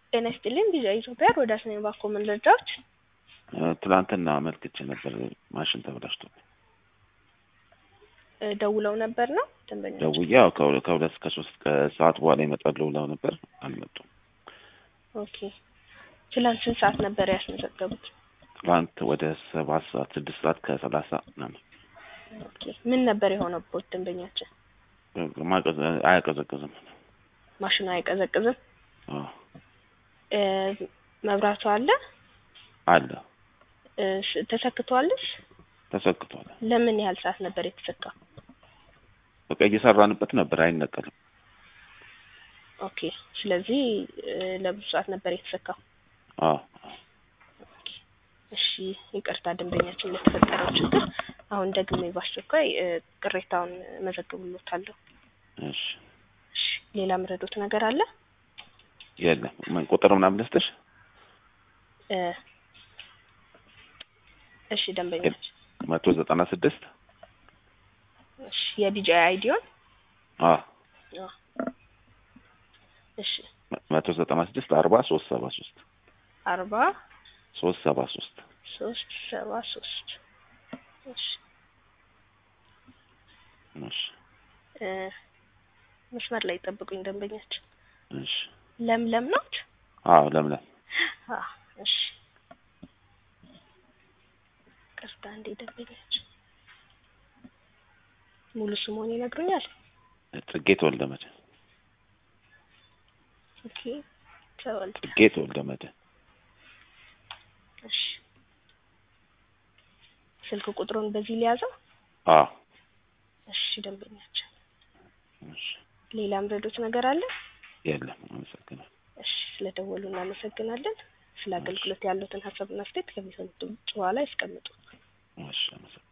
ጤና ይስጥልኝ ቪዛ ኢትዮጵያ ሮዳስ ነኝ። ባኮ ምን ልርዳዎት? ትናንትና አመልክቼ ነበር ማሽን ተበላሽቶ እ ደውለው ነበር ነው ደንበኛ ደውዬ ያው ከሁለ- ከሁለት እስከ ሶስት ከሰዓት በኋላ ይመጣሉ ብለው ነበር አልመጡም። ኦኬ ትላንት ስንት ሰዓት ነበር ያስመዘገቡት? ትናንት ወደ ሰባት ሰዓት ስድስት ሰዓት ከሰላሳ ምናምን ኦኬ ምን ነበር የሆነበት ደንበኛችን? ማቀዝ አያቀዘቅዝም። ማሽኑ አይቀዘቅዝም? አዎ እ መብራቱ አለ አለ እ ስ- ተሰክቷልስ? ተሰክቷል። ለምን ያህል ሰዓት ነበር የተሰካው? በቃ እየሰራንበት ነበር አይነቀልም። ኦኬ ስለዚህ እ ለብዙ ሰዓት ነበር የተሰካው። አዎ ኦኬ እሺ ይቅርታ ደንበኛችን ለተፈጠረው ችግር አሁን ደግሜ በአስቸኳይ እ ቅሬታውን መዘግብሎታለሁ። እሺ እሺ ሌላ ምረዶት ነገር አለ? የለም ምን ቁጥር ምናምን ልስጥሽ? እ እሺ ደንበኛችን መቶ ዘጠና ስድስት እሺ የቢጂአይ አይዲዮን አዎ አዎ እሺ መቶ ዘጠና ስድስት አርባ ሶስት ሰባ ሶስት አርባ ሶስት ሰባ ሶስት ሶስት ሰባ ሶስት እሺ እሺ እ መስመር ላይ ጠብቁኝ ደንበኛችን እሺ ለምለም ናት? አዎ ለምለም አዎ እሺ ቅርታ እንዴ ደንበኛችን ሙሉ ስሙን ይነግሩኛል? ጽጌ ተወልደ መድህን ኦኬ ተወልደ ጽጌ ተወልደ መድህን እሺ ስልክ ቁጥሩን በዚህ ሊያዘው? አዎ እሺ ደንበኛችን እሺ ሌላ ምረዶት ነገር አለ? የለም አመሰግናለሁ እሺ ስለደወሉ እናመሰግናለን። ስለ አገልግሎት ያሉትን ሀሳብና አስተያየት ከሚሰሙት ድምጽ በኋላ ያስቀምጡ። እሺ አመሰግናለሁ